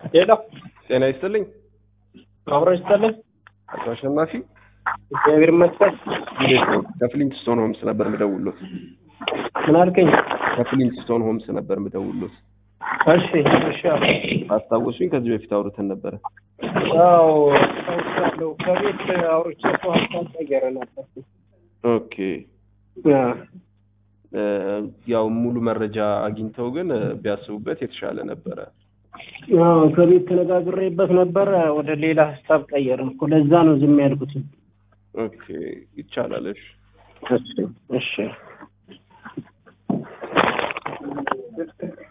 ሄሎ ጤና ይስጥልኝ አብሮ ይስጥልኝ። አቶ አሸናፊ እግዚአብሔር ይመስገን። እንዴት ነው? ከፍሊንት ስቶን ሆምስ ነበር ምደውሎት። ምን አልከኝ? ከፍሊንት ስቶን ሆምስ ነበር ምደውሎት። እሺ እሺ። አስታወሱኝ? ከዚህ በፊት አውርተን ነበረ። አዎ አስታውሳለሁ። ከቤት አውርቼ እኮ ሀሳብ ቀየረ ነበር። ኦኬ እ፣ ያው ሙሉ መረጃ አግኝተው ግን እ፣ ቢያስቡበት የተሻለ ነበረ። አዎ ከቤት ተነጋግሬበት ነበር። ወደ ሌላ ሀሳብ ቀየርን እኮ ለዛ ነው ዝም ያልኩት። ኦኬ ይቻላል። እሺ እሺ እሺ